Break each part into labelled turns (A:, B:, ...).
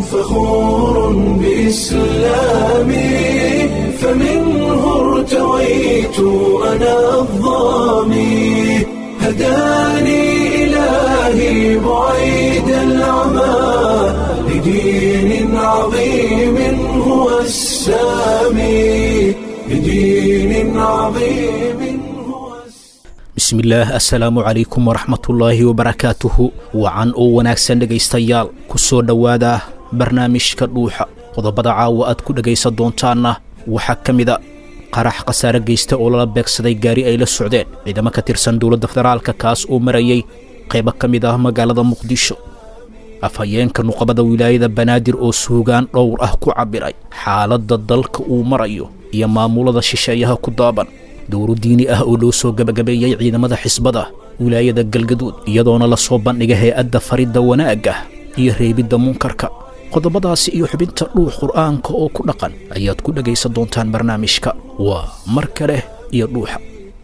A: فخور بإسلامي فمنه ارتويت أنا الظامي هداني إلهي بعيد العمى لدين عظيم هو السامي لدين عظيم هو
B: bismillaah assalaamu calaykum waraxmatullaahi wabarakaatuhu wacan oo wanaagsan dhegaystayaal ku soo dhowaada barnaamijka dhuuxa qodobada caawa aad ku dhegaysan doontaanna waxaa ka mida qarax khasaare geysta oo lala beegsaday gaari ay la socdeen ciidamo ka tirsan dowladda federaalka kaas oo marayay qaybo ka mid ah magaalada muqdisho afhayeenka nuqabada wilaayada banaadir oo suugaan dhowr ah ku cabbiray xaaladda dalka uu marayo iyo maamulada shisheeyaha ku daaban dowro diini ah oo loo soo gebagabeeyey ciidamada xisbada wilaayada galgaduud iyadoona la soo bandhiga hay-adda faridda wanaagga iyo reebidda munkarka qodobadaasi iyo xubinta dhuux qur'aanka oo ku dhaqan ayaad ku dhegaysan doontaan barnaamijka waa mar kale iyo dhuuxa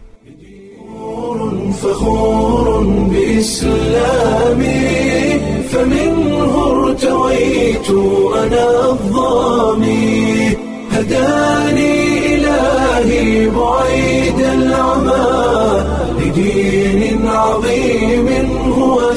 A: فخور بإسلامي فمنه ارتويت أنا الظامي هداني إلهي بعيد العمى لدين عظيم هو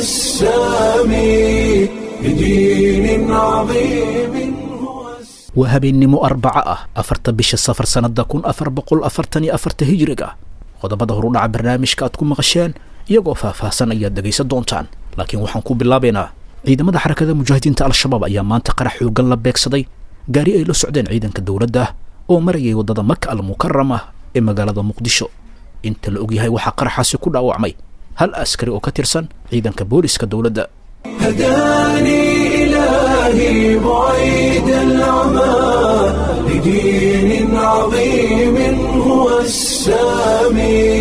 A: السامي لدين عظيم هو السامي
B: waa habeennimo arbaco ah afarta bisha safar sannadda kun afar boqol afartan iyo afarta hijiriga qodobada horudhaca barnaamijka aad ku maqasheen iyagoo faahfaahsan ayaad dhegaysan doontaan laakiin waxaan ku bilaabaynaa ciidamada xarakada mujaahidiinta al-shabaab ayaa maanta qarax xoogan la beegsaday gaari ay la socdeen ciidanka dowladda oo marayay waddada maka al mukarama ee magaalada muqdisho inta la ogyahay waxaa qaraxaasi ku dhaawacmay hal askari oo ka tirsan ciidanka booliska dowladda
A: هداني إلهي بعيد العمى لدين عظيم هو السامي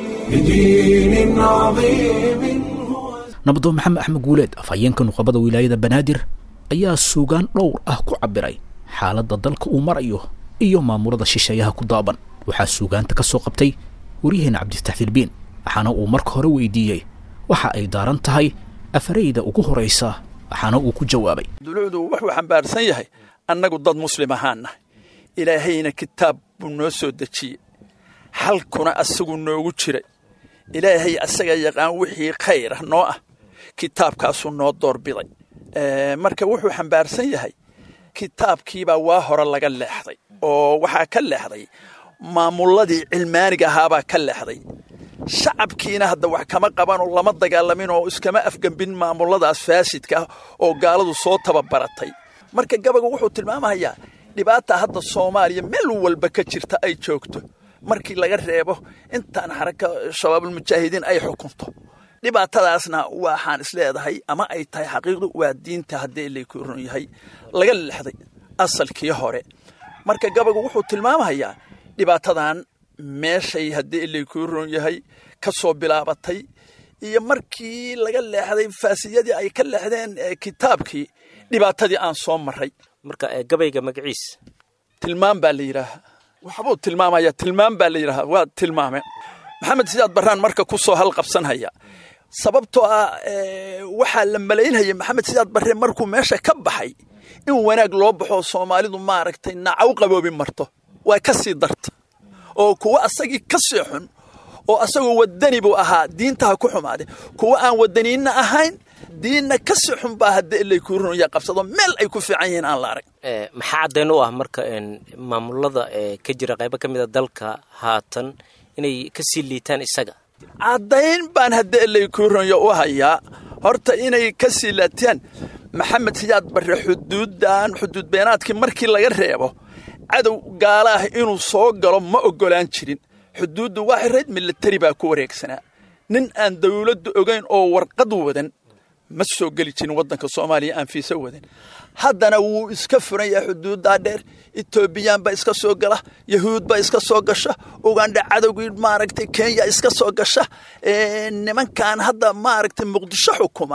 A: لدين عظيم هو
B: nabadoo maxamed axmed guuleed afhayeenka nuqabada wilaayada banaadir ayaa suugaan dhowr ah ku cabbiray xaaladda dalka uu marayo iyo maamulada shisheeyaha ku daaban waxaa suugaanta ka soo qabtay waryaheena cabdifataax filbiin waxaana uu marka hore weydiiyey waxa ay daaran tahay afarayda ugu horaysa waxaana uu ku jawaabay
C: dulucdu wuxuu xambaarsan yahay annagu dad muslim ahaan nahay ilaahayna kitaab buu noo soo dejiyey xalkuna asagu noogu jiray ilaahay asaga yaqaan wixii khayr ah noo ah kitaabkaasuu noo doorbiday marka wuxuu xambaarsan yahay kitaabkiibaa waa hore laga leexday oo waxaa ka leexday maamuladii cilmaaniga ahaabaa ka leexday shacabkiina hadda wax kama qabanoo lama dagaalamin oo iskama afgembin maamuladaas faasidka ah oo gaaladu soo tababaratay marka gabaga wuxuu tilmaamayaa dhibaata hadda soomaaliya meel walba ka jirta ay joogto markii laga reebo intaan xaraka shabaabulmujaahidiin ay xukunto dhibaatadaasna waxaan isleedahay ama ay tahay xaqiiqdu waa diinta haddii laku ron yahay laga lexday asalkii hore marka gabagu wuxuu tilmaamayaa dhibaatadan meeshay haddii laykuu ron yahay ka soo bilaabatay iyo markii laga leexday faasiyadii ay ka leexdeen kitaabkii dhibaatadii aan soo maray
D: marka gabayga magaciis
C: tilmaam baa la yidhaahaa waxbuu tilmaamaya tilmaam baa la yidhaahaa waa tilmaame maxamed sidaad barraan marka ku soo halqabsanhaya sababtoo ah waxaa la malaynhaya maxamed sidaad barre markuu meesha ka baxay in wanaag loo baxo soomaalidu maaragtay nacaw qaboobi marto waa ka sii darta oo kuwa asagii ka sii xun oo asagoo wadani buu ahaa diintaha ku xumaade kuwa aan wadaniinna ahayn diinna ka sii xun baa hadda ilaykuu runaya qabsado meel ay ku fiican yihiin aan la arag
D: maxaa caddayn u ah marka maamulada ka jira qaybo ka mida dalka haatan inay ka sii liitaan isaga
C: caddayn baan hadda ilaykuu runaya u hayaa horta inay ka sii laataan maxamed siyaad barre xuduuddan xuduud beenaadkii markii laga reebo cadow gaala ah inuu soo galo ma oggolaan jirin xuduuddu waa xirayd milatari baa ku wareegsanaa nin aan dawladdu ogayn oo warqad wadan ma soo geli jirin waddanka soomaaliya aan fiisa wadan haddana wuu iska furan yahay xuduuddaa dheer etoobiyaan baa iska soo gala yahuud baa iska soo gasha ugandha cadowgii maaragtay kenya iska soo gasha nimankan hadda maaragtay muqdisho xukuma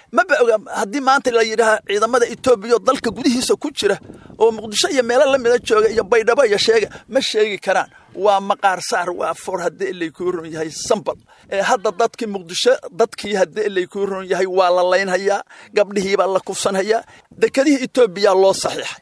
C: maba oga haddii maanta la yidhaaha ciidamada etoobiya oo dalka gudihiisa ku jira oo muqdisho iyo meelo la mida jooga iyo baydhabo iyo sheega ma sheegi karaan waa maqaar saar waa for haddii ilay kuu ron yahay sambal ee hadda dadkii muqdisho dadkii haddii ilay kuu ron yahay waa la laynhayaa gabdhihiibaa la kufsanhayaa dekedihii etoobiya loo saxiixay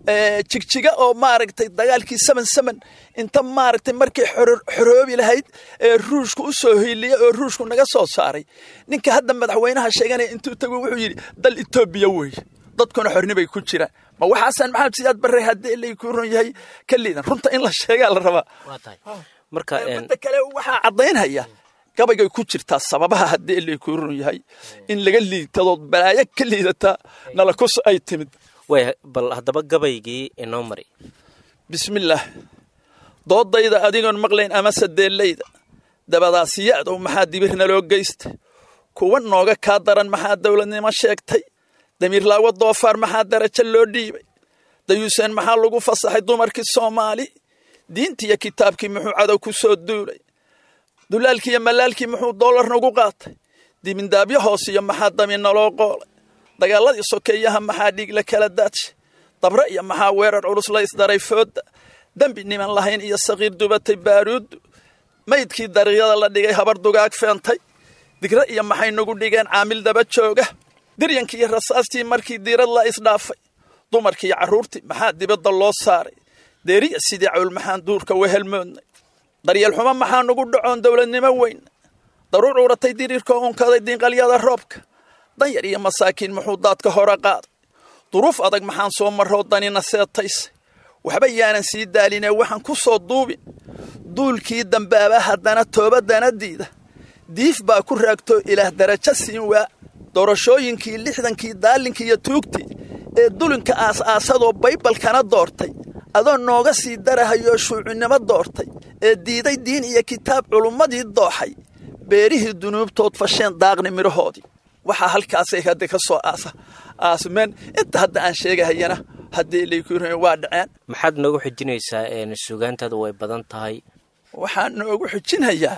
C: jigjiga oo maaragtay dagaalkii seven seven inta maaragtay markay xoroobi lahayd ee ruushku u soo hiiliya oo ruushku naga soo saaray ninka hadda madaxweynaha sheeganaya intuu tago wuxuu yidhi dal etoobiya weeye dadkuna xornibay ku jiraan ma waxaasan maxamed siyaad barre haddii ilay kuu ron yahay ka liidan runta in la sheegaa la rabaa
D: marka
C: midda kale waxaa caddaynhaya gabaygay ku jirtaa sababaha haddii ilay kuu ron yahay in laga liitadood balaayo ka liidataa nalakus ay timid
D: way bal haddaba gabaygii inoo mari
C: bismillaah doodayda adigoon maqlayn amase deellayda dabadaasiyadow maxaa dibirna loo geystay kuwa nooga kaa daran maxaa dowladnimo sheegtay damiirlaawo doofaar maxaa darajo loo dhiibay dayuuseen maxaa lagu fasaxay dumarkii soomaali diintiiyo kitaabkii muxuu cadow ku soo duulay dulaalkii iyo malaalkii muxuu doolar nagu qaatay dimindaabyo hoosiyo maxaa daminna loo qoolay dagaaladii sokeeyaha maxaa dhiig la kala daadshay dabre iyo maxaa weerar culus la isdaray foodda dembi niman lahayn iyo saqiir dubatay baaruuddu maydkii dariiqyada la dhigay habar dugaag feentay digre iyo maxay nagu dhigeen caamil daba jooga diryankii iyo rasaastii markii diirad la isdhaafay dumarkii iyo carruurtii maxaa dibadda loo saaray deeriya sidii cawl maxaan duurka wehelmoodnay daryeel xumo maxaa nagu dhacoon dowladnimo weyn daruur cuuratay diriirkoo unkaday diinqalyada roobka danyar iyo masaakiin muxuu daadka hore qaaday duruuf adag maxaan soo marroo danina seetaysay waxba yaanan sii daalinee waxaan ku soo duubin duulkii dambaaba haddana toobadana diida diif baa ku raagtoo ilaah darajo siin waa doorashooyinkii lixdankii daalinkii iyo tuugtii ee dulinka aas-aasadoo baybalkana doortay adoo nooga sii darahayoo shuucinimo doortay ee diiday diin iyo kitaab culummadii dooxay beerihii dunuubtood fasheen daaqni midhahoodii waxaa halkaasay hadda ka soo aasa aasmeen inta hadda aan sheegahayana haddii laykun waa dhaceen
D: maxaad noogu xijinaysaa suugaantaadu way badan tahay
C: waxaan noogu xijinhayaa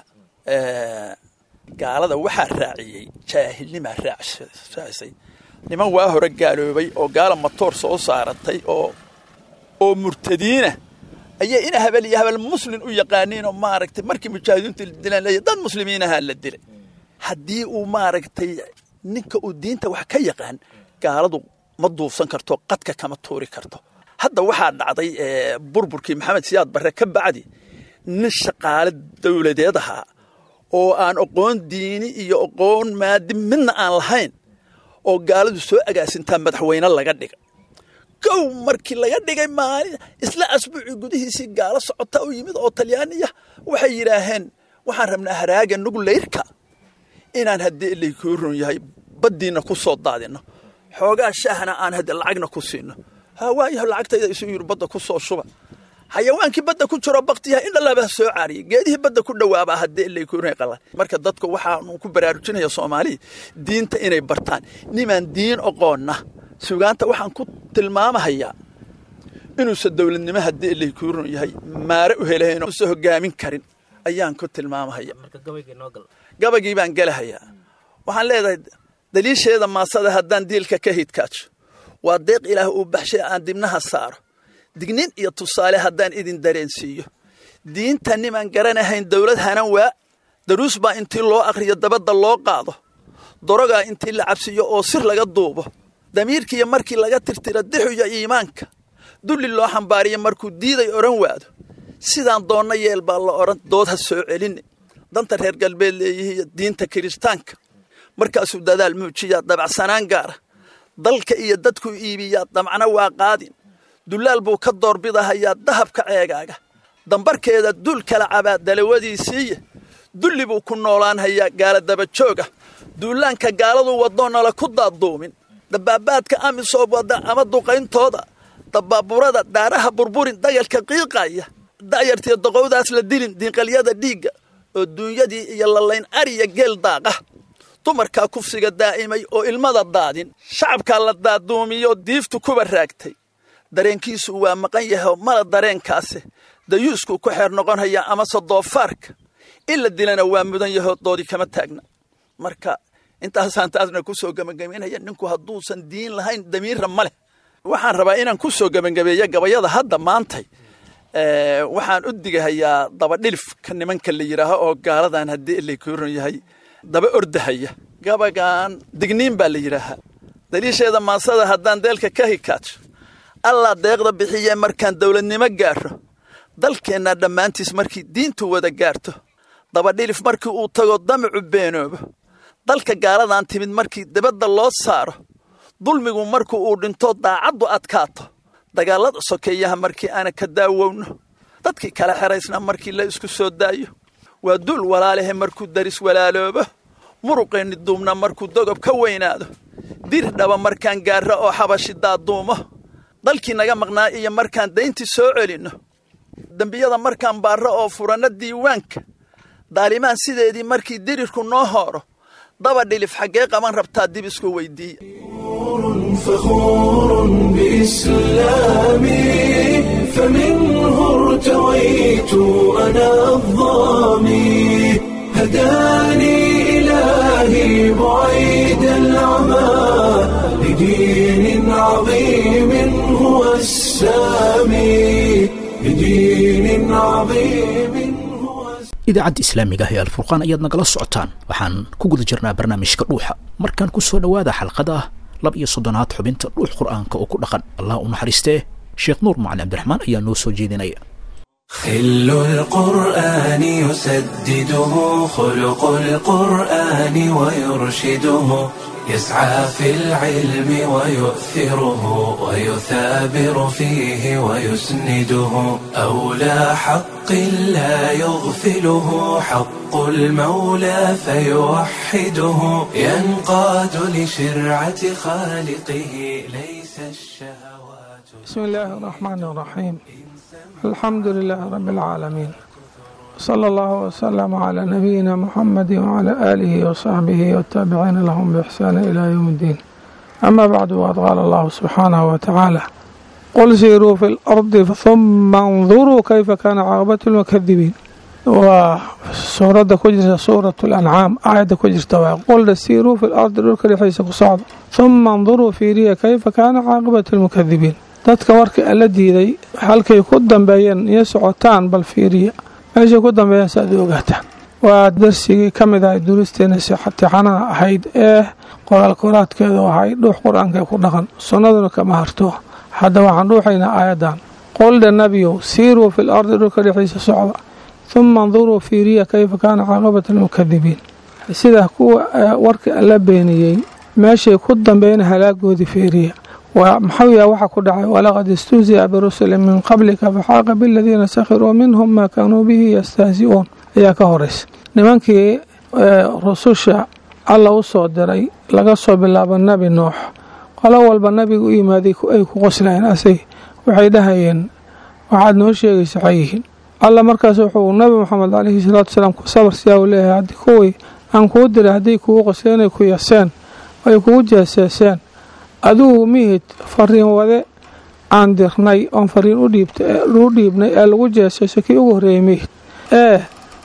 C: gaalada waxaa raaciyey jaahilnimaa raacisay niman waa hore gaaloobay oo gaala matoor soo saaratay oo oo murtadiina ayay ina habel iyo habel muslin u yaqaaniin oo maaragtay markii mujaahidiintu la dilaan leeya dad muslimiinahaa la dilay haddii uu maaragtay ninka uu diinta wax ka yaqaan gaaladu ma duufsan karto qadka kama tuuri karto hadda waxaa dhacday burburkii maxamed siyaad barre ka bacdi nin shaqaale dowladeed ahaa oo aan aqoon diini iyo aqoon maadi midna aan lahayn oo gaaladu soo agaasintaa madaxweyne laga dhigay kow markii laga dhigay maalin isla asbuucii gudihiisii gaalo socota u yimid oo talyaaniya waxay yidhaaheen waxaan rabnaa haraaga nugleyrka inaan haddii ilaykuu ron yahay baddiinna ku soo daadinno xoogaa shaahna aan hadde lacagna ku siino ha waayaho lacagtayda isu yiri badda ku soo shuba xayawaankii badda ku jiro baktiyaha in dhalaba soo caariyay geedihii badda ku dhowaabaa haddii ilaykuu ron qala marka dadku waxaanu ku baraarujinaya soomaaliya diinta inay bartaan nimaan diin oqoonna sugaanta waxaan ku tilmaamahayaa inuusan dowladnimo haddii ilaykuu ron yahay maare u helahayn usan hogaamin karin ayaan ku tilmaamahaya gabagii baan gelahayaa waxaan leedahay daliisheeda maasada haddaan diilka ka hidkaajo waa deeq ilaah uu baxshay aan dibnaha saaro dignin iyo tusaale haddaan idin dareensiiyo diinta nimaan garanahayn dowlad hanan waa daruus baa intii loo akhriyo dabadda loo qaado dorogaa intii la cabsiyo oo sir laga duubo damiirkiiyo markii laga tirtiro dixuyo iimaanka dulli loo xambaariyo markuu diiday odhan waado sidaan doonna yeel baa la odhan dood ha soo celinne danta reer galbeed leeyihiiyo diinta kiristaanka markaasuu dadaal muujiyaa dabacsanaan gaara dalka iyo dadkuu iibiyaa damcna waa qaadin dullaal buu ka doorbidahayaa dahabka ceegaaga dambarkeeda dul kala cabaa dalawadiisiiya dulli buu ku noolaanhayaa gaala dabajooga duulaanka gaaladu wadoonnala ku daadduumin dabaabaadka amisoob wadda ama duqayntooda dabaaburada daaraha burburin dagalka qiiqaya da'yartiyo doqowdaas la dilin diinqalyada dhiigga oo duunyadii iyo lalayn ariya geel daaqa dumarkaa kufsiga daa'imay oo ilmada daadin shacabkaa la daaduumiyo diiftu kuba raagtay dareenkiisu waa maqan yaho mala dareenkaase dayuuskuu ku xeer noqonhaya amase doofaarka in la dilana waa mudan yaho doodi kama taagna marka intaasaan taasna ku soo gebagabaynaya ninku hadduusan diin lahayn damiirra ma leh waxaan rabaa inaan ku soo gebagabeeyo gabayada hadda maantay waxaan u digahayaa dabadhilifka nimanka la yidhaaho oo gaaladan haddii ilakran yahay daba ordahaya gabagan digniin baa la yidhaahaa daliisheeda maasada haddaan deelka ka hikaajo allaa deeqda bixiye markaan dowladnimo gaaro dalkeenna dhammaantiis markii diintu wada gaarto dabadhilif markii uu tago damacu beenoobo dalka gaaladan timid markii dibadda loo saaro dulmigu markii uu dhinto daacaddu adkaato dagaallada sokeeyaha markii aana ka daawowno dadkii kala xeraysna markii la isku soo daayo waa dul walaalahe markuu daris walaaloobo muruqeenni duubna markuu dogob ka weynaado dir dhaba markaan gaarro oo xabashi daaduumo dalkii naga maqnaa iyo markaan dayntii soo celinno dembiyada markaan baarro oo furanno diiwaanka daalimaan sideedii markii dirirku noo hooro daba dhilif xaggee qaban rabtaa dib isku weyddiiya
A: فخور بإسلامي فمنه ارتويت أنا الظامي هداني إلهي بعيد العمى لدين عظيم هو السامي لدين عظيم هو
B: idaacadda islaamiga ah ee alfurqaan ayaad nagala socotaan waxaan ku guda jirnaa barnaamijka dhuuxa markaan ku soo dhowaada xalqada lab iyo soddonaad xubinta dhuux qur'aanka oo ku dhaqan allah u naxariistee sheekh nuur macalin cabdiraxmaan ayaa noo soo jeedinaya
A: خل القرآن يسدده خلق القرآن ويرشده يسعى في العلم ويؤثره ويثابر فيه ويسنده أولى حق لا يغفله حق المولى فيوحده ينقاد لشرعة خالقه ليس الشهوات
E: بسم الله الرحمن الرحيم الحمد لله رب العالمين صلى الله وسلم على نبينا محمد وعلى آله وصحبه والتابعين لهم بإحسان إلى يوم الدين أما بعد وقد قال الله سبحانه وتعالى قل سيروا في الأرض ثم انظروا كيف كان عاقبة المكذبين وسورة كجرة سورة الأنعام آية كجرة قل سيروا في الأرض للك حيث قصعد ثم انظروا في ريا كيف كان عاقبة المكذبين dadka warka alla diiday halkay ku dambeeyeen iyo socotaan bal fiiriya meeshay ku dambeeyeen si aad u ogaataan waa darsigii ka mid ahay duuristeena sixatixanaha ahayd ee qoraal koraadkeedu ahay dhuux qur-aanka ku dhaqan sunnaduna kama harto hadda waxaan dhuuxaynaa aayadan qoldha nebiyow siiruu fil ardi dhulka dhexdiisa socda huma anduruu fiiriya kayfa kaana caaqibata almukadibiin sida kuwa warka alla beeniyey meeshay ku dambeeyeen halaagoodii fiiriya maxuu yaha waxa ku dhacay walaqad istuusiya birusuli min qablika faxaaqa biladiina sakhiruu minhum maa kaanuu bihi yastahzi-uun ayaa ka horeysa nimankii rususha alla u soo diray laga soo bilaabo nebi nuux qolo walba nabiga u yimaaday ay ku qoslayeen asay waxay dhahayeen waxaad noo sheegaysa waxay yihiin alla markaas wuxuu nabi moxamed caleyhi salaatu wasalaam ku sabar siyaa uu leeyahay haddii kuwii aan kuu diray hadday kugu qosleen ay ku yaseen ay kugu jeeseeseen adugu mihid fariin wade aan dirnay oon fariin u dhiibnay ee lagu jeesayso kii ugu horreeyey mihid ee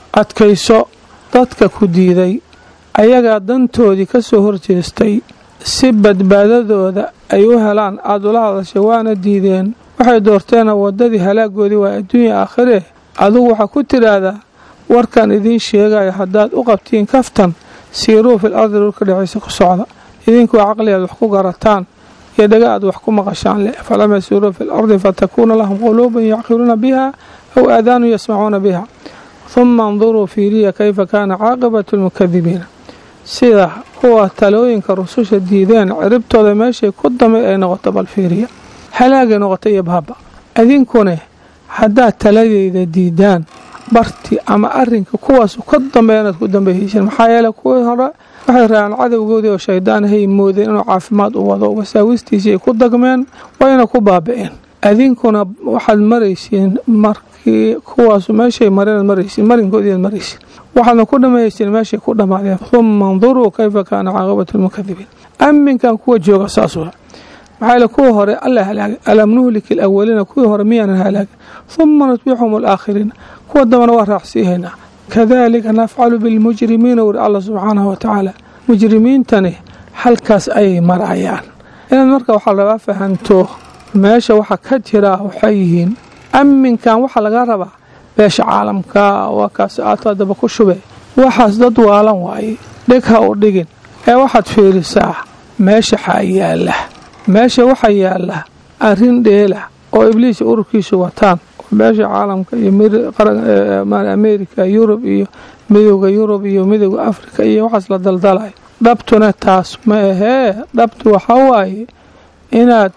E: adkayso dadka ku diiday ayagaa dantoodii ka soo horjeestay si badbaadadooda ay u helaan aada ula hadashay waana diideen waxay doorteena waddadii halaagoodii waa adduunya aakhiree adugu waxaa ku tidhaahdaa warkan idiin sheegaya haddaad u qabtiin kaftan siiruu fil ardi dhulka dhexaysa ku socda idinkuu caqli aad wax ku garataan iyo dhaga aad wax ku maqashaan leh falam yasiiruu fi lardi fatakuuna lahum quluubun yacqiluuna biha aw aadaanu yasmacuuna biha huma anduruu fiiriya kayfa kaana caaqibatu lmukadibiina sida kuwa talooyinka rususha diideen ciribtooda meeshay ku damay ay noqoto bal fiiriya halaagay noqota iyo baaba idinkune haddaad taladeyda diidaan barti ama arinka kuwaas ka dambeeya inaad ku dambeeyeysin maxaa yeele kuwii hore waxay raaceen cadowgoodii oo shaydaan hay moodeen inuu caafimaad u wado wasaawistiisii ay ku dagmeen wayna ku baaba-een adinkuna waxaad maraysiin markii kuwaas meeshay mareen maraysiin marinkoodiiad maraysiin waxaadna ku dhameeyeysiin meeshay ku dhammaadeen huma anduruu kayfa kaana caaqibatu lmukadibiin aminkan kuwa jooga saas waa maxaa yeele kuwii hore alla halaagay alam nuhliki alawaliina kuwii hore miyaanan halaagin huma nutbixum alaakhiriina kuwa dambana waa raacsiihaynaa kadalika nafcalu bilmujrimiina wuri alla subxaanahu watacaala mujrimiintani halkaas ayay marayaan inaad marka waxaa laga fahanto meesha waxa ka jira waxay yihiin amminkan waxaa laga rabaa beesha caalamka waa kaas aato adaba ku shube waxaas dad waalan waaye dheg ha u dhigin ee waxaad fiirisaa meesha xaa yaalla meesha waxaa yaalla arrin dheela oo ibliis ururkiisu wataan beesha caalamka iyo ameerika yurub iyo midowda yurub iyo midowda afrika iyo waxaas la daldalayo dhabtuna taas ma ahee dhabtu waxaa waaye inaad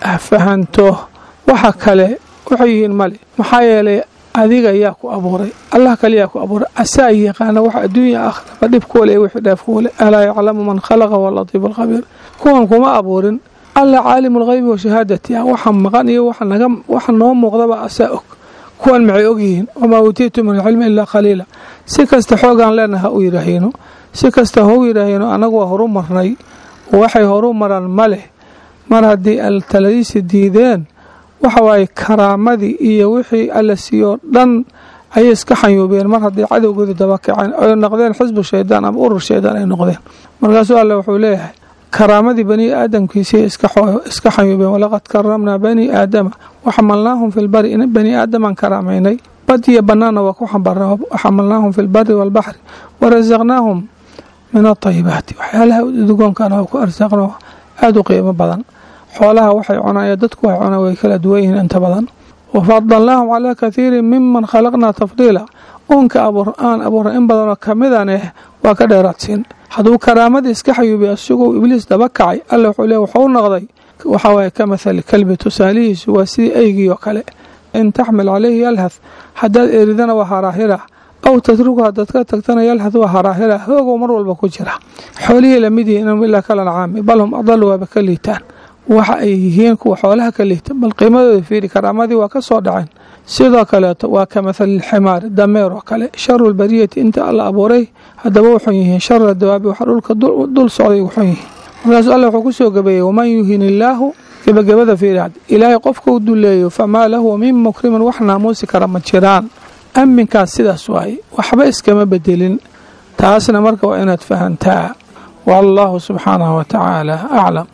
E: fahanto waxa kale waxay yihiin male maxaa yeelay adiga yaa ku abuuray allah kaliyaa ku abuuray asaa yaqaana wax adduunya akhraba dhibkuole ee wixii dheefkuole alaa yaclamu man khalaqa walatiifu alkhabiir kuwan kuma abuurin alla caalimu lghaybi wa shahaadati ah waxa maqan iyo waxa noo muuqdaba asaa og kuwan maxay ogyihiin wamaa uutiitu min alcilmi ilaa qaliila si kasta xoogaan leenaha ha u yidhaahayno si kasta ha u yidhaahayno annagu waa horu marnay waxay horu maraan ma leh mar haddii altaladiisi diideen waxa waaye karaamadii iyo wixii alla siiyoo dhan ayay iska xanyuubeen mar haddii cadowgooda dabakaceen ay noqdeen xisbu shaydaan ama urur shaydaan ay noqdeen markaasuu alle wuxuu leeyahay karaamadii bani aadamkiisii iska xanyuubeen walaqad karamnaa bani aadama waxamalnaahum fi lbari in bani aadamaan karaamaynay bad iyo bannaanna waa ku xambarnay waxamalnaahum fi lbari waalbaxri warasaqnaahum min atayibaati waxyaalaha udugoonkana waa ku arsaaqno aada u qiimo badan xoolaha waxay cunaan dadku waxay cunaan way kala duwan yihiin inta badan wafadalnaahum calaa kathiirin miman khalaqnaa tafdiila uunka aan abuurna in badanoo kamidan eh waa ka dheeraadsiin hadduu karaamadii iska xayuubiy isagoo ibliis daba kacay alla wuxuu le waxuu noqday waxaa waaye ka mathali kalbi tusaalihiisu waa sidii eygii oo kale in taxmil calayhi yalhath haddaad eridana waa haraahira aw tatruku haddaad ka tagtana yalhath waa haraahira hoogow mar walba ku jira xoolihii lamid yihiin inhum ilaa kalancaami bal hum adalu waaba ka liitaan waxa ay yihiin kuwa xoolaha ka liita bal qiimadooda fiiri karaamadii waa ka soo dhaceen sidoo kaleeto waa ka mathali lximaari dameer oo kale sharu lbariyati inta alla abuuray haddaba wuxun yihiin shara dawaabi waxa dhulka dul socday wuxun yihiin markaasuu alla wuxuu ku soo gabeeyey waman yuhin illaahu gebagabada fiiri had ilaahay qofkau duleeyo famaa lahu min mukrimin wax naamuusi kara ma jiraan amminkaas sidaas waaye waxba iskama bedelin taasna marka waa inaad fahantaa wallahu subxaanahu watacaala aclam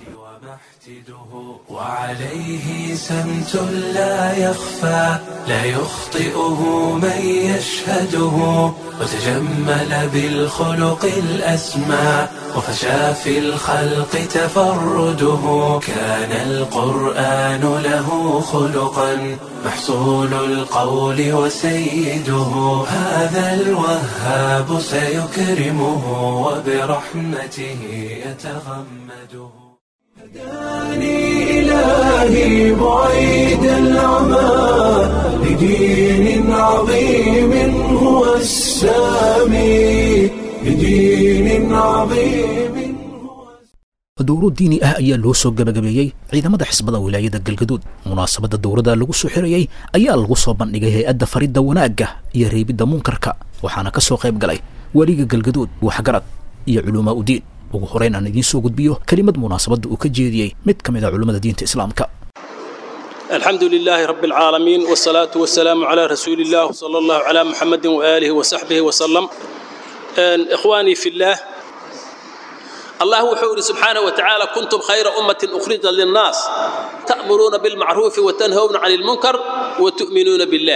A: وعليه سمت لا يخفى لا يخطئه من يشهده وتجمل بالخلق الأسمى وفشى في الخلق تفرده كان القرآن له خلقا محصول القول وسيده هذا الوهاب سيكرمه وبرحمته يتغمده هداني إلهي بعيد العمى لدين عظيم هو السامي لدين عظيم
B: dowro diini ah ayaa loo soo gabagabeeyey ciidamada xisbada wilaayada galgaduud munaasabadda dowladda lagu soo xirayey ayaa lagu soo bandhigay hay-adda faridda wanaagga iyo reebidda munkarka waxaana ka soo qayb galay weliga galgaduud waxgarad iyo culumaa udiin ugu horeyn aan idiin soo gudbiyo kelimad munaasabadda uu ka jeediyey mid ka mid a culimmada diinta islaamka
F: الحمد لله رب العالمين والصلاة والسلام على رسول الله صلى الله على محمد وآله وصحبه وسلم إخواني في الله الله وحور سبحانه وتعالى كنتم خير أمة أخرجت للناس تأمرون بالمعروف وتنهون عن المنكر وتؤمنون بالله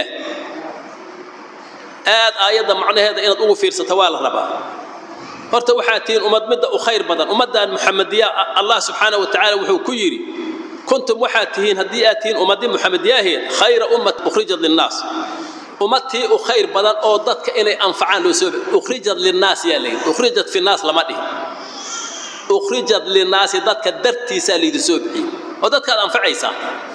F: آد آيات معنى هذا إن أقول في ستوال ربا horta waxaa tihiin ummad midda u khayr badan ummaddan muxamediya allah subxaana wa tacaala wuxuu ku yidhi kuntum waxaad tihiin haddii aad tihiin ummaddii muxamediyaaheed khayra ummat ukhrijat linnaas ummadtii u khayr badan oo dadka inay anfacaan loo soo ukhrijat linnaas yaa layidhi ukhrijat fi naas lama dhihin ukhrijat linnaasi dadka dartiisaa layidhi soo bixiyey oo dadkaad anfacaysaa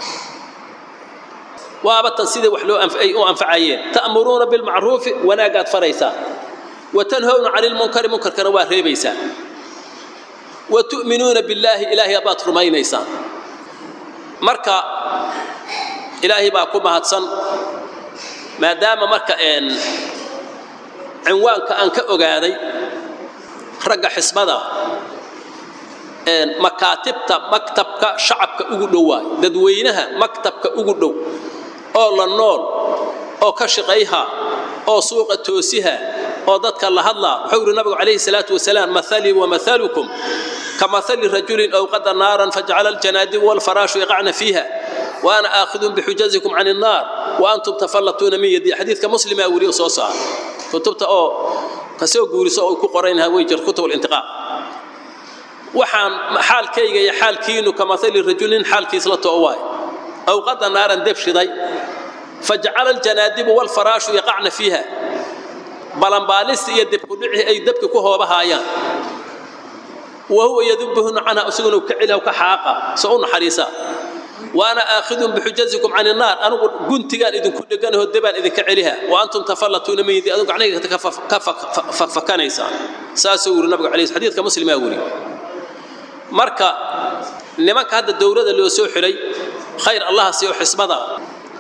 F: waaba tan sidai wax loo ay u anfacayeen ta'muruuna bilmacruufi wanaagaad faraysaa وتنهون عن المنكر منكر كانوا ريبيسان وتؤمنون بالله إلهي أبات رمينيسان مركا إلهي باكم هاتسن ما دام مركا إن عنوانك أنك أغادي رقا حسبدا إن مكاتبتا مكتبك شعبك أغدوا ددوينها مكتبك أغدو أو لنول أو كشقيها أو سوق توسيها oo dadka la hadlaa wuxuu yidhi nabigu calayhi salaatu wasalaam mathalii wamathalukum كمثل رجل أوقد نارا فجعل الجنادب والفراش يقعن فيها وأنا آخذ بحجزكم عن النار وأنتم تفلتون من يدي حديث كمسلم أولي صوصا كتبت أو كسو قولي سو كقرينها ويجر كتب الانتقاء وحان حال كيغا يا حال كينو كمثل رجل حال كيسلته أواي أوقد نارا دبش ضي فجعل الجنادب والفراش يقعن فيها بلنباليس يدب كدعي أي دبك كهو بهايان وهو يذبهن عنها أسجن وكعلها وكحاقة سؤون حريصة وأنا آخذ بحجزكم عن النار أنا قلت قال إذن كل جنه الدبان إذن كعلها وأنتم تفلتون من يدي أذوق عليك تكفف كفف فكان إنسان ساسور النبي عليه حديث كمسلم أولي مركا لمن هذا الدورة اللي يسوي حري خير الله سيو حسبها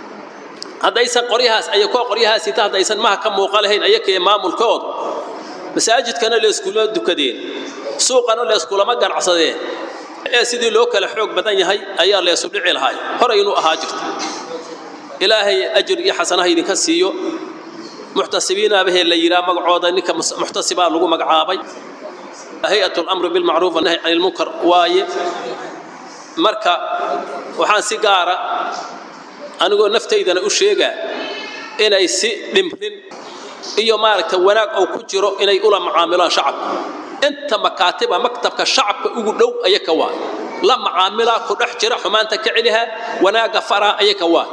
F: هذا يسن قريها أي كو قريها سيتا هذا يسن ما كم وقالهين أيك إمام الكود مساجد كان اللي يسكولوا دكدين suuqana leeskulama ganacsadeen ee sidii loo kala xoog badan yahay ayaa leesu dhici lahay hore inuu ahaa jirto ilaahay ajir iyo xasanaha idinka siiyo muxtasibiinaabahee la yidhaa magacooda ninka muxtasibaa lagu magacaabay hay-at lamri bilmacruuf wanahy can ilmunkar waaye marka waxaan si gaara anigoo naftaydana u sheegaa inay si dhimrin iyo maaragta wanaag oo ku jiro inay ula macaamilaan shacabka inta makaatiba maktabka shacabka ugu dhow ayaka waa la macaamilaa ku dhex jira xumaanta ka celiha wanaagga faraa ayaka waa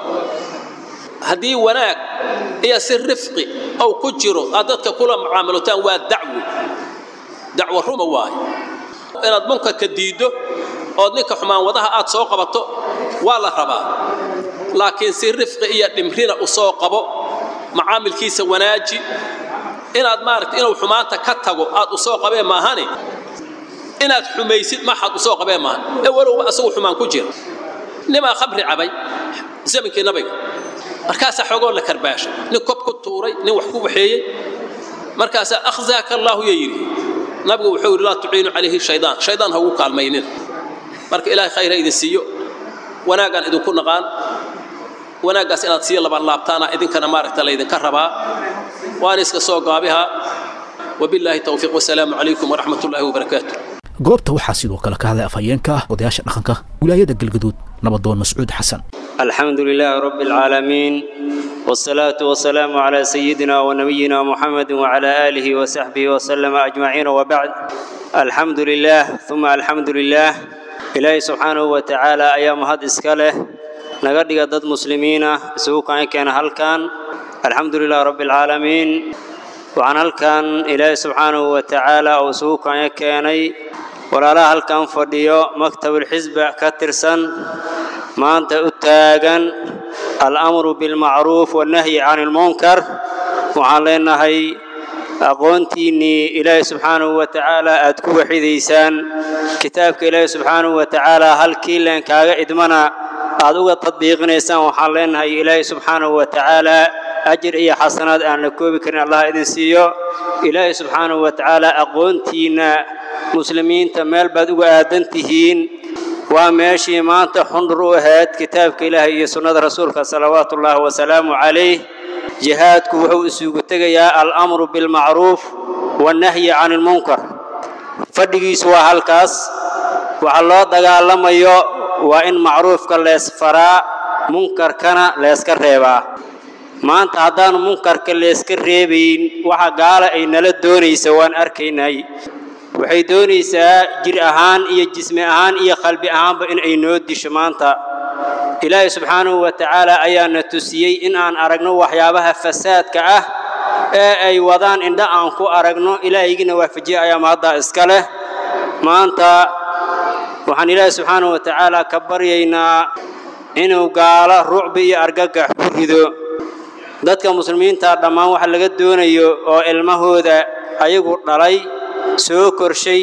F: haddii wanaag iyo si rifqi ou ku jiro aad dadka kula macaamilotaan waa dacwo dacwo ruma waayo inaad munkarka diiddo ood ninka xumaan wadaha aad soo qabato waa la rabaa laakiin si rifqi iyo dhimrina u soo qabo macaamilkiisa wanaaji inaad maaragta inuu xumaanta ka tago aad u soo qabeen maahane inaad xumaysid maxaad u soo qabeen maahan ee walowba asagu xumaan ku jira nimaa khamri cabay zamankii nabiga markaasaa xoogoo la karbaashay nin kob ku tuuray nin wax ku waxeeyey markaasaa akhzaaka allaahu ya yidhi nabigu wuxuu yidhi laa tuciinu calayhi shaydaan shaydaan ha ugu kaalmaynina marka ilaahay khayr ha idin siiyo wanaagaan idinku naqaan wanaaggaas inaad sii laban laabtaana idinkana maaragta laydinka rabaa waan iska soo gaabiha wabilaahi towfiiq wasalaamu calaykum waraxmat ullaahi wabarakaatu
B: goobta waxaa sidoo kale ka hadlay afhayeenka ah odayaasha dhaqanka wilaayada galgaduud nabadoon mascuud xasan
G: الحمد لله رب العالمين والصلاة والسلام على سيدنا ونبينا محمد وعلى آله وصحبه وسلم أجمعين وبعد الحمد لله ثم الحمد لله إلهي سبحانه وتعالى أيام هاد إسكاله نقدق ضد مسلمين سوق كان هل كان الحمد لله رب العالمين وعن هل كان إلهي سبحانه وتعالى أو سوق كاني ولا لا هل كان فديو مكتب الحزب كترسن maanta u taagan almru bilmacruuf wannahyi can ilmunkar waxaan leenahay aqoontiinnii ilaahay subxaanahu wa tacaala aad ku waxidaysaan kitaabka ilaahay subxaanahu wa tacaala halkii leen kaaga idmana aad uga tadbiiqinaysaan waxaan leenahay ilaahay subxaanahu wa tacaala ajir iyo xasanaad aan la koobi karin allah idin siiyo ilaahay subxaanahu wa tacaala aqoontiinna muslimiinta meel baad uga aadan tihiin waa meeshii maanta xundur u ahayd kitaabka ilaahay iyo sunnada rasuulka salawaatu ullaahi wasalaamu calayh jihaadku wuxuu isugu tegayaa alamru bilmacruuf wannahyi can ilmunkar fadhigiisu waa halkaas waxa loo dagaalamayo waa in macruufka leesfaraa munkarkana leeska reebaa maanta haddaanu munkarka leeska reebayn waxa gaala ay nala doonaysa waan arkaynay waxay doonaysaa jir ahaan iyo jismi ahaan iyo qalbi ahaanba in ay noo disho maanta ilaahay subxaanahu wa tacaala ayaana tusiyey in aan aragno waxyaabaha fasaadka ah ee ay wadaan indha aan ku aragno ilaahaygiina waafajiye ayaa mahaddaa iska leh maanta waxaan ilaahay subxaanahu wa tacaala ka baryaynaa inuu gaalo rucbi iyo argagax ku rido dadka muslimiinta dhammaan waxa laga doonayo oo ilmahooda ayagu dhalay soo korshay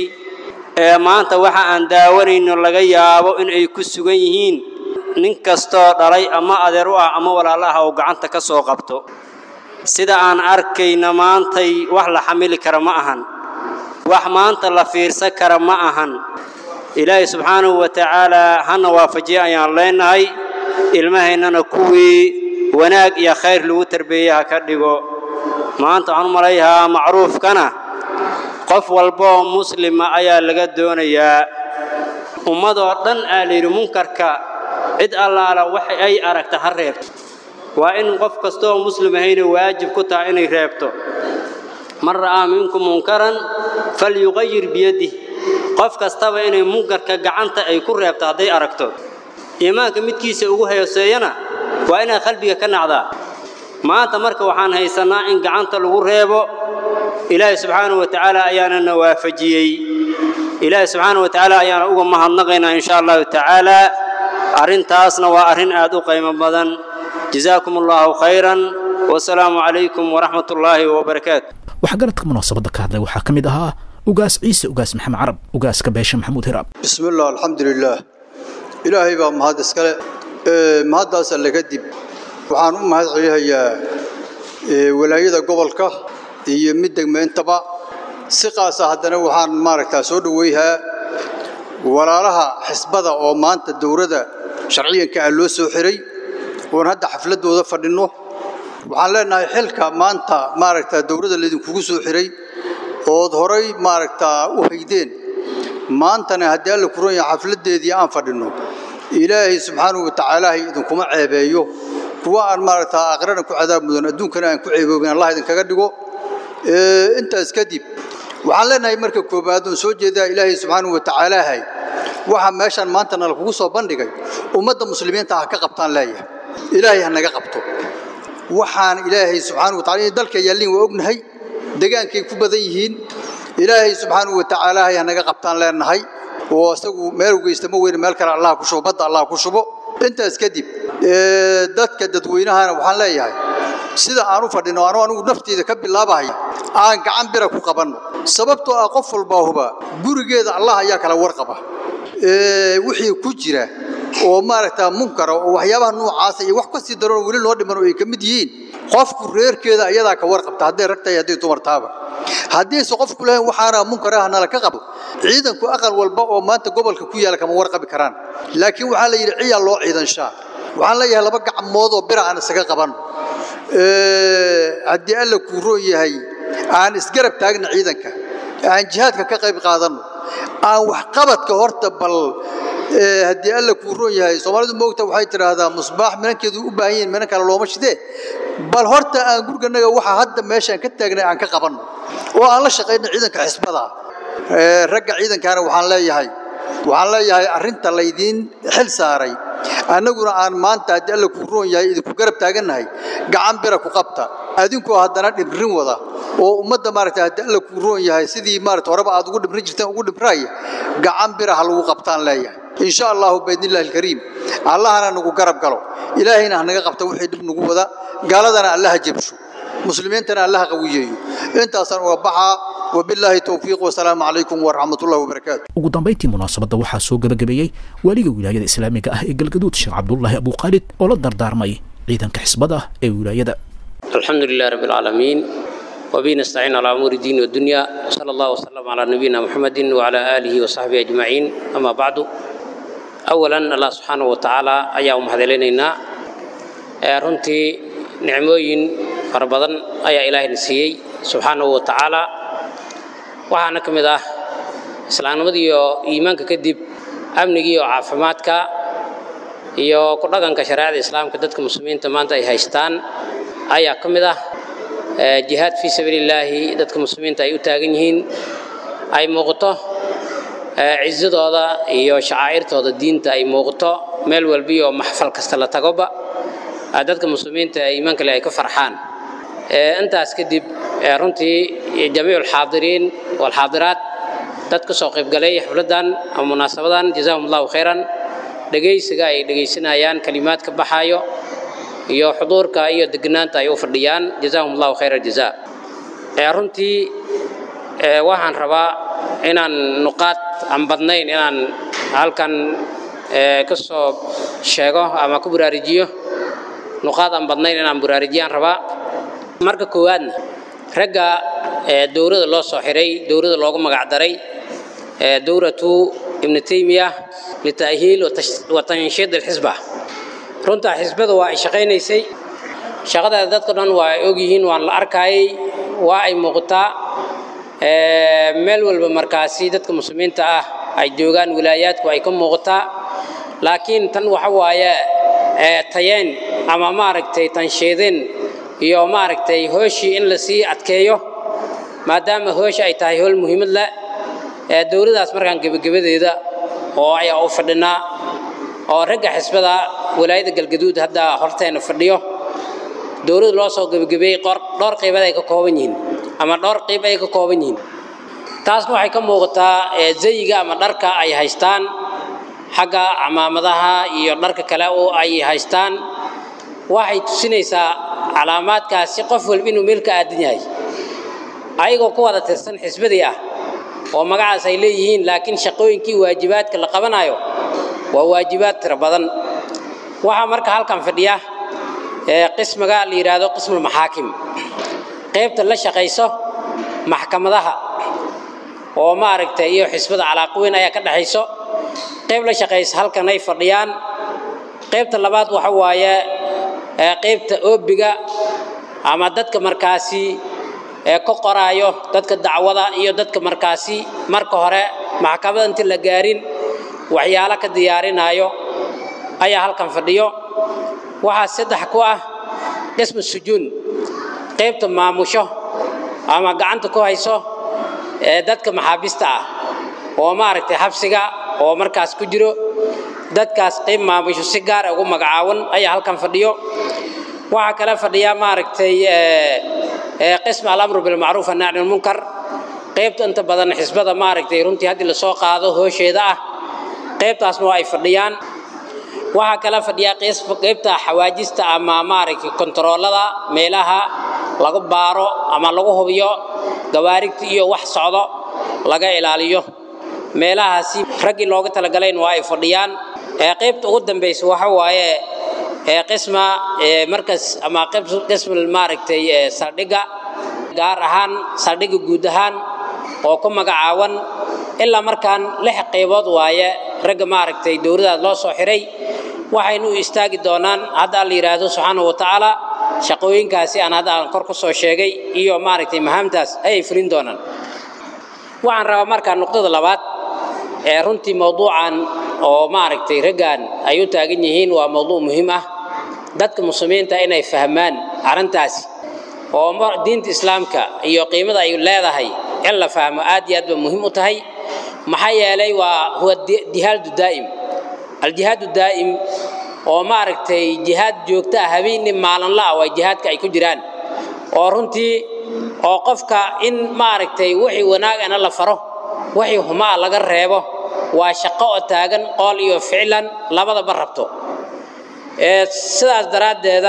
G: ee maanta waxa aan daawanayno laga yaabo in ay ku sugan yihiin nin kastoo dhalay ama adeer u ah ama walaalo ah oo gacanta ka soo qabto sida aan arkayna maantay wax la xamili kara ma ahan wax maanta la fiirsan kara ma ahan ilaahay subxaanahu wa tacaalaa hana waafajiye ayaan leenahay ilmahaynana kuwii wanaag iyo khayr lagu tarbeeye ha ka dhigo maanta waxaan u malayahaa macruufkana qof walba oo muslima ayaa laga doonayaa ummadoo dhan aa layidhi munkarka cid allaala wax ay aragta ha reebto waa in qof kastooo muslim ahayna waajib ku tahay inay reebto man ra'aa minkum munkaran falyuqayir biyadih qof kastaba inay munkarka gacanta ay ku reebto hadday aragto iimaanka midkiisa ugu hooseeyana waa inaad qalbiga ka nacdaa maanta marka waxaan haysannaa in gacanta lagu reebo ilaahay subxaanahu wa tacaala ayaana na waafajiyey ilaahay subxaanahu wa tacaala ayaana uga mahadnaqaynaa insha allahu tacaala arrintaasna waa arrin aad u qiimo badan jazaakum allahu khayran wasalaamu calaykum waraxmat ullaahi wabarakaatu
B: waxgaradka munaasabadda ka hadlay waxaa ka mid ahaa ugaas ciise ugaas maxamed carab ugaaska beesha maxamuud hiraab
H: bismi illah alxamdu lilaah ilaahay baa mahad iskale mahaddaas alle kadib waxaan u mahad celihayaa walaayada gobolka iyo mid degmayntaba si qaasa haddana waxaan maaragtaa soo dhoweyhaa walaalaha xisbada oo maanta dowladda sharciyanka ah loo soo xiray oon hadda xafladdooda fadhinno waxaan leenahay xilka maanta maaragtaa dowladda laydinkugu soo xiray ood horay maaragtaa u haydeen maantana haddii alla kuran yahay xafladdeedii aan fadhinno ilaahay subxaanahu wa tacaalaahay idinkuma ceebeeyo kuwa aan maaragtaa aakhirana ku cadaab mudan adduunkana aan ku ceeboobin allah idinkaga dhigo intaas kadib waxaan leenahay marka koobaad oon soo jeedaa ilaahay subxaanahu wa tacaalaahay waxa meeshaan maanta nala kugu soo bandhigay ummadda muslimiinta ha ka qabtaan leeyahay ilaahay ha naga qabto waxaan ilaahay subxaanahu wa tacala in dalka yaallin waa ognahay degaankay ku badan yihiin ilaahay subxaanahu wa tacaalaahay ha naga qabtaan leenahay oo isagu meel geysta ma weyne meel kale allah ku shubo badda allah ku shubo intaas kadib dadka dadweynahana waxaan leeyahay sida aan u fadhino anu anigu nafteyda ka bilaabahaya aan gacan bira ku qabanno sababtoo ah qof walbaa huba gurigeeda allah ayaa kala warqaba wixii ku jira oo maaragtaa munkara oo waxyaabaha noocaasa iyo wax kasii daranoo weli loo dhiman oo ay ka mid yihiin qofku reerkeeda ayadaa ka warqabta hadday rag tahay hadday dumar taaba haddiise qofku lahayn waxaana munkaraha nala ka qabo ciidanku aqal walba oo maanta gobolka ku yaala kama warqabi karaan laakiin waxaa la yidhi ciyaa loo ciidanshaa waxaan leeyahay laba gacmood oo bira aan isaga qabanno haddii alla kuu roon yahay aan isgarab taagna ciidanka aan jihaadka ka qayb qaadanno aan waxqabadka horta bal haddii alla kuu roon yahay soomaalidu moogta waxay tidhaahdaa musbaax minankeedu u baahan yihin minan kale looma shidee bal horta aan guriganaga waxa hadda meeshaan ka taagnay aan ka qabanno oo aan la shaqayno ciidanka xisbada ragga ciidankaana waxaan leeyahay waxaan leeyahay arrinta laydiin xil saaray annaguna aan maanta haddii alla kuu roon yahay idinku garab taagannahay gacan bira ku qabta adinkoo haddana dhibrin wada oo ummadda maaragta haddii alla kuu roon yahay sidii maarata horeba aad ugu dhibrin jirteen ugu dhibraya gacan bira ha lagu qabtaan leeyahay in sha allahu biidnillahi alkariim allahana nagu garab galo ilaahayna ha naga qabta wixii dhib nagu wada gaaladana allaha jebsho muslimiintana allaha qawiyeeyo intaasaan uga baxaa wabilaahi towfiiq wasalaamu calaykum waraxmatullahi wabarakaatu
B: ugu dambayntii munaasabadda waxaa soo gebagabeeyey waaliga wilaayada islaamiga ah ee galgaduud sheekh cabdullaahi abuukhaalid oo la dardaarmay ciidanka xisbada ee wilaayada
D: alxamdu lilah rabbi alcaalamiin وبه نستعين على أمور الدين والدنيا وصلى الله وسلم على نبينا محمد وعلى آله وصحبه أجمعين أما بعد أولا الله سبحانه وتعالى أيها مهدلينينا runtii nicmooyin fara badan ayaa ilaahayna siiyey subxaanahu wa tacaala waxaana ka mid ah islaamnimadii iyo iimaanka kadib amnigii iyo caafimaadka iyo ku dhaqanka shareecada islaamka dadka muslimiinta maanta ay haystaan ayaa ka mid ah jihaad fii sabiilillaahi dadka muslimiinta ay u taagan yihiin ay muuqato cizadooda iyo shacaa'irtooda diinta ay muuqato meel walbiyo maxfal kasta la tagoba dadka muslimiinta ee iimaanka leh ay ka farxaan intaas kadib runtii jamiicu alxaadiriin walxaadiraat dad ka soo qaybgalay xafladdan ama munaasabadan jazaahum allahu khayran dhegaysiga ay dhegaysanayaan kalimaad ka baxaayo iyo xuduurka iyo deganaanta ay u fadhiyaan jazaahum allahu khayra jazaa runtii waxaan rabaa inaan nuqaad aan badnayn inaan halkan ka soo sheego ama ku baraarujiyo nuqaad aan badnayn inaan baraarujiyaan rabaa marka koowaadna ragga dowladda loo soo xiray dowladda loogu magac daray dowlatu ibnu taymiya lita'hiil wa tanshiid alxisba runtaa xisbada waa ay shaqaynaysay shaqadeeda dadka dhan waa ay ogyihiin waan la arkayay waa ay muuqataa meel walba markaasi dadka muslimiinta ah ay joogaan wilaayaadku ay ka muuqataa laakiin tan waxa waaye tayeen ama maaragtay tanshiidin iyo maaragtay hooshii in la sii adkeeyo maadaama hoosha ay tahay hool muhiimad leh dowladaas markaan gebagabadeeda oo ayaa u fadhinaa oo ragga xisbada walaayada galgaduud hadda horteena fadhiyo dowladda loo soo gebagabeeyey dhowr qaybood ay ka kooban yihiin ama dhowr qayb ay ka kooban yihiin taasna waxay ka muuqataa zayiga ama dharka ay haystaan xagga camaamadaha iyo dharka kale oo ay haystaan waxay tusinaysaa calaamaadkaasi qof walba inuu meel ka aadan yahay ayagoo ku wada tirsan xisbadii ah oo magacaas ay leeyihiin laakiin shaqooyinkii waajibaadka la qabanayo waa waajibaad tiro badan waxaa marka halkan fadhiya qismiga la yidhaahdo qismulmaxaakim qaybta la shaqayso maxkamadaha oo maaragtay iyo xisbada calaaqweyn ayaa ka dhexayso qayb la shaqaysa halkan ay fadhiyaan qaybta labaad waxa waaye qaybta oobiga ama dadka markaasi ee ka qoraayo dadka dacwada iyo dadka markaasi marka hore maxkamada inta la gaarin waxyaalo ka diyaarinaayo ayaa halkan fadhiyo waxaa saddex ku ah dhismu sujuun qaybta maamusho ama gacanta ku hayso ee dadka maxaabista ah oo maaragtay xabsiga oo markaas ku jiro dadkaas qayb maamusho si gaar ugu magacaawan ayaa halkan fadhiyo waxaa kale fadhiya maaragtay qism alamru bilmacruuf annacni lmunkar qaybta inta badan xisbada maaragtay runtii haddii lasoo qaado hoosheeda ah qaybtaasna waa ay fadhiyaan waxaa kala fadhiya qaybta xawaajista ama maaragtay kontaroolada meelaha lagu baaro ama lagu hubiyo gawaarigta iyo wax socdo laga ilaaliyo meelahaasi raggii looga talagalayn waa ay fadhiyaan qaybta ugu dambaysa waxa waaye qisma markas ama qism maaragtay saldhigga gaar ahaan saldhigga guud ahaan oo ku magacaawan ilaa markaan lix qaybood waaye ragga maaragtay dowladaas loo soo xiray waxaynu u istaagi doonaan hadda la yidhaahdo subxaanahu watacaala shaqooyinkaasi aan hadda aan kor ku soo sheegay iyo maaragtay mahaamtaas ayay fulin doonaan waxaan rabaa markaa nuqdada labaad ee runtii mawduucan oo maaragtay raggan ay u taagan yihiin waa mawduuc muhiim ah dadka muslimiinta inay fahmaan arrintaasi oo diinta islaamka iyo qiimada ay leedahay in la fahmo aad iyo aad ba muhiim u tahay maxaa yeelay waa huwa jihaadu daa'im aljihaadu daa'im oo maaragtay jihaad joogto ah habeenni maalinla ah waa jihaadka ay ku jiraan oo runtii oo qofka in maaragtay wixii wanaagana la faro wixii humaa laga reebo waa shaqo oo taagan qool iyo ficlan labadaba rabto sidaas daraaddeeda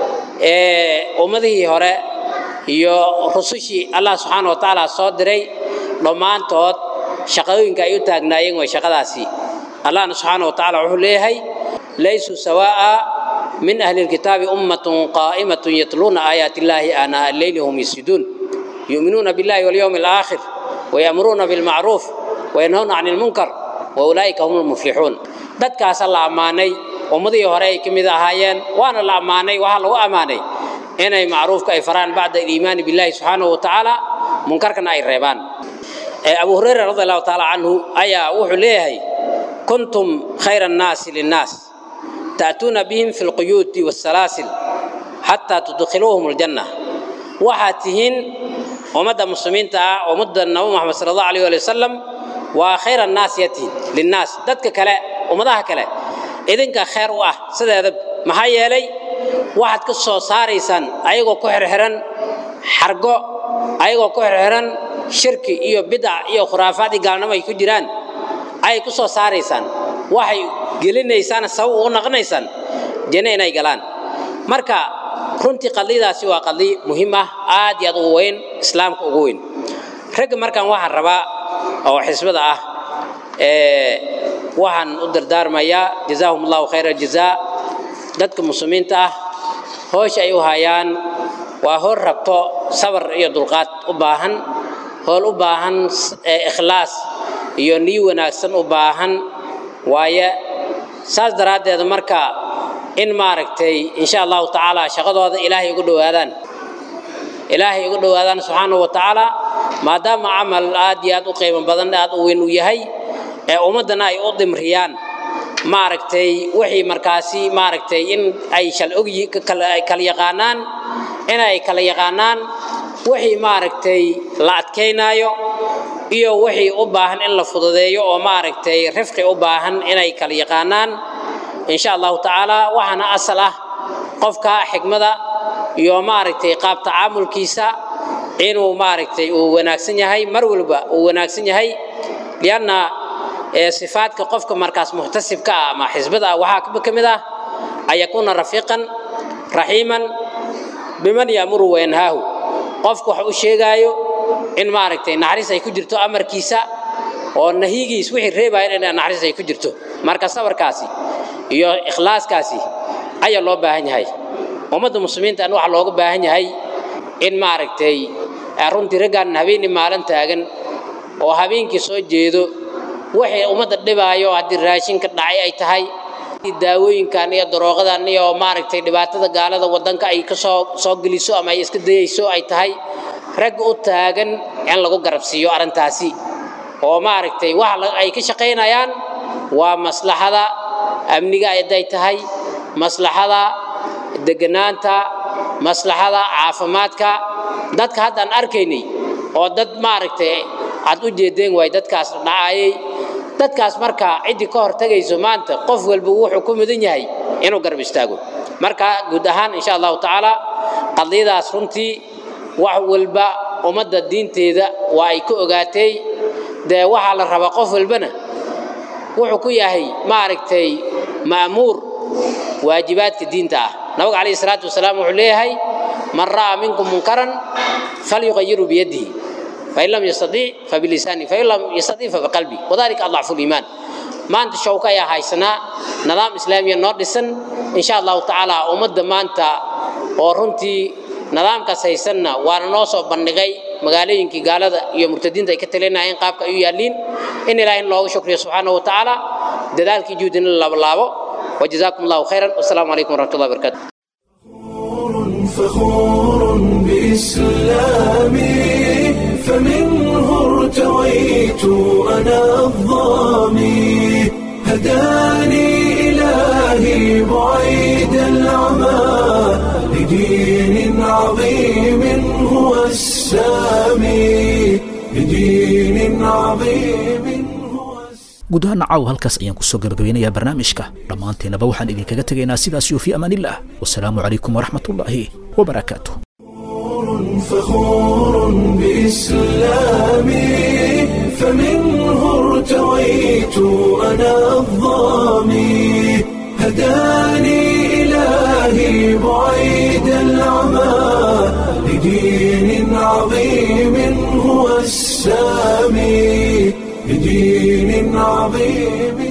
D: ummadihii hore iyo rusushii allah subxaana wa tacaala soo diray dhammaantood shaqooyinka ay u taagnaayeen way shaqadaasi allahna subxaana wa tacaala wuxuu leeyahay laysuu sawaa'a min ahli lkitaabi ummatun qaa'imatun yatluuna aayaati illaahi aanaa alleyli hum yasjuduun yu'minuuna billahi walyowmi alaakhir wayamuruuna bilmacruuf wayanhawna cani lmunkar waulaa'ika hum lmuflixuun dadkaasa la ammaanay ummadihii hore ay ka mid ahaayeen waana la ammaanay waxaa lagu ammaanay inay macruufka ay faraan bacda aliimaani billahi subxaanahu wa tacaala munkarkana ay reebaan abu hurayra radi allahu tacaala canhu ayaa wuxuu leeyahay kuntum khayra annaasi linnaas ta'tuuna bihim fi lquyuuti wasalaasil xataa tudkhiluuhum aljanna waxaad tihiin ummadda muslimiinta ah ummadda nabi moxamed sala allahu alayh ali wasalam waa khayra annaasi yatihin linnaas dadka kale ummadaha kale idinka khayr u ah sideeda maxaa yeelay waxaad ka soo saaraysaan ayagoo ku xirxiran xargo ayagoo ku xirxiran shirki iyo bidac iyo khuraafaad iyo gaalnimo ay ku jiraan ayay ku soo saaraysaan waxay gelinaysaan sabab ugu naqonaysaan janno inay galaan marka runtii qadiyadaasi waa qadiy muhiim ah aad iyo aad ugu weyn islaamka ugu weyn ragga markaan waxaan rabaa oo xisbada ah waxaan u dardaarmayaa jazaahum allahu khayra jazaa dadka muslimiinta ah hoosha ay u hayaan waa hool rabto sabar iyo dulqaad u baahan hool u baahan ikhlaas iyo niy wanaagsan u baahan waaye saas daraaddeed marka in maaragtay insha allahu tacaala shaqadooda ilaahay ugu dhowaadaan ilaahay ugu dhowaadaan subxaanahu wa tacaala maadaama camal aad iyo aad u qiimo badan aad u weyn u yahay ee ummaddana ay u dimriyaan maaragtay wixii markaasi maaragtay in ay shal og kala yaqaanaan inay kala yaqaanaan wixii maaragtay la adkaynaayo iyo wixii u baahan in la fududeeyo oo maaragtay rifqi u baahan inay kala yaqaanaan insha allahu tacaala waxaana asal ah qofka xigmada iyo maaragtay qaab tacaamulkiisa inuu maaragtay uu wanaagsan yahay mar walba uu wanaagsan yahay lianna sifaadka qofka markaas muxtasibka ah ama xisbada ah waxaa ka mid ah an yakuuna rafiiqan raxiiman biman yaamuru wayanhaahu qofku wax u sheegaayo in maaragtay naxariis ay ku jirto amarkiisa oo nahigiis wixii reebaya in naxariis ay ku jirto marka sabarkaasi iyo ikhlaaskaasi ayaa loo baahan yahay ummadda muslimiinta an waxaa looga baahan yahay in maaragtay runtii raggaan habeenii maalin taagan oo habeenkii soo jeedo wixii ummadda dhibaayo haddii raashinka dhacay ay tahay daawooyinkan iyo darooqadan iyo maaragtay dhibaatada gaalada wadanka ay kasoo soo geliso ama ay iska dayayso ay tahay rag u taagan in lagu garabsiiyo arrintaasi oo maaragtay waxa ay ka shaqaynayaan waa maslaxada amniga hadday tahay maslaxada deganaanta maslaxada caafimaadka dadka haddaan arkaynay oo dad maaragtay aad u jeedeen waay dadkaas dhacayay dadkaas marka ciddii ka hortagayso maanta qof walba wuxuu ku mudan yahay inuu garab istaago marka guud ahaan insha allahu tacaala qadiyadaas runtii wax walba ummadda diinteeda waa ay ka ogaatay dee waxaa la rabaa qof walbana wuxuu ku yahay maaragtay ma'muur waajibaadka diinta ah nabiga calayhi salaatu wasalaam wuxuu leeyahay man ra'aa minkum munkaran falyuqayiru biyadihi fain lam yastadiic fabilisaani fain lam yastadiic fabiqalbi wadalika adlafu liimaan maanta shawka ayaa haysanaa nidaam islaamiya noo dhisan insha allahu tacaala ummadda maanta oo runtii nidaamkaas haysanna waana noo soo bandhigay magaalooyinkii gaalada iyo murtadiinta ay ka talinayeen qaabka ay u yaalliin in ilaahay looga shukriyo subxaanahu wa tacaala dadaalkii juhdina la laablaabo وجزاكم الله خيرا والسلام عليكم ورحمة الله وبركاته
A: فخور بإسلامي فمنه ارتويت أنا الظامي هداني إلهي بعيد العمى لدين عظيم هو السامي لدين عظيم
B: guud ahaan caaw halkaas ayaan kusoo gabagabeynayaa barnaamijka dhammaanteennaba waxaan idinkaga tegaynaa sidaas iyo fii amaaniillah wasalaamu calaykum waraxmatullaahi wabarakaatu
A: فخور بإسلامي فمنه ارتويت أنا الظامي هداني إلهي بعيد العمى لدين عظيم هو السامي بدين عظيم